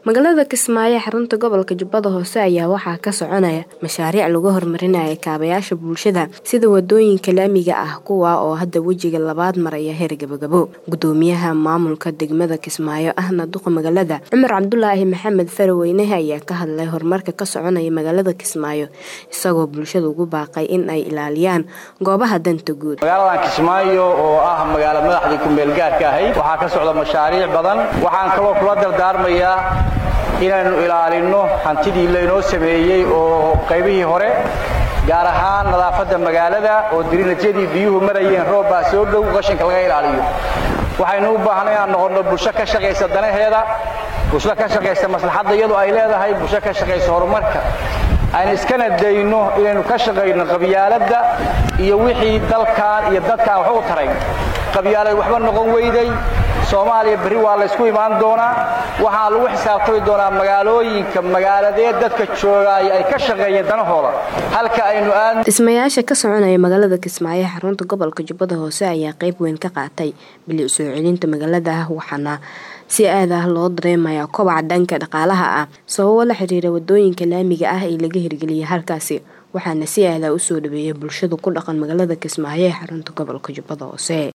magaalada kismaayo xarunta gobolka jubbada hoose ayaa waxaa ka soconaya mashaariic lagu horumarinaya kaabayaasha bulshada sida wadooyinka laamiga ah kuwa oo hadda wejiga labaad maraya heer gabagabo gudoomiyaha maamulka degmada kismaayo ahna duqa magaalada cumar cabdulaahi maxamed faraweynehe ayaa ka hadlay horumarka ka soconaya magaalada kismaayo isagoo bulshada ugu baaqay in ay ilaaliyaan goobaha danta guud magaaladan kismaayo oo ah magaalo madaxdii ku-meelgaarka ahayd waxaa ka socda mashaariic badan waxaan kaloo kula dardaarmayaa inaynu ilaalinno hantidii laynoo sameeyey oo qaybihii hore gaar ahaan nadaafadda magaalada oo dirinajyadii biyuhu marayeen roobbaa soo dhow qashinka laga ilaaliyo waxaynu u baahnay inaan noqonno bulsho ka shaqaysa danaheeda bulsho ka shaqaysa maslaxadda iyadoo ay leedahay bulsho ka shaqaysa horumarka aynu iskana dayno inaynu ka shaqayno qabyaaladda iyo wixii dalkan iyo dadkaan wax u taray qabyaalad waxba noqon weyday soomaaliya berri waa laysku imaan doonaa waxaa lagu xisaabtami doonaa magaalooyinka magaaladee dadka joogaaya ay ka shaqeeyeen danahooda halka aynu aad dhismayaasha ka soconaya magaalada kismaayo xarunta gobolka jubbada hoose ayaa qayb weyn ka qaatay bilic soo celinta magaalada waxaana si aad ah loo dareemayaa kobaca dhanka dhaqaalaha ah sababo la xiriira wadooyinka laamiga ah ee laga hirgeliyay halkaasi waxaana si aadah usoo dhaweeyay bulshada ku dhaqan magaalada kismaayo ee xarunta gobolka jubbada hoose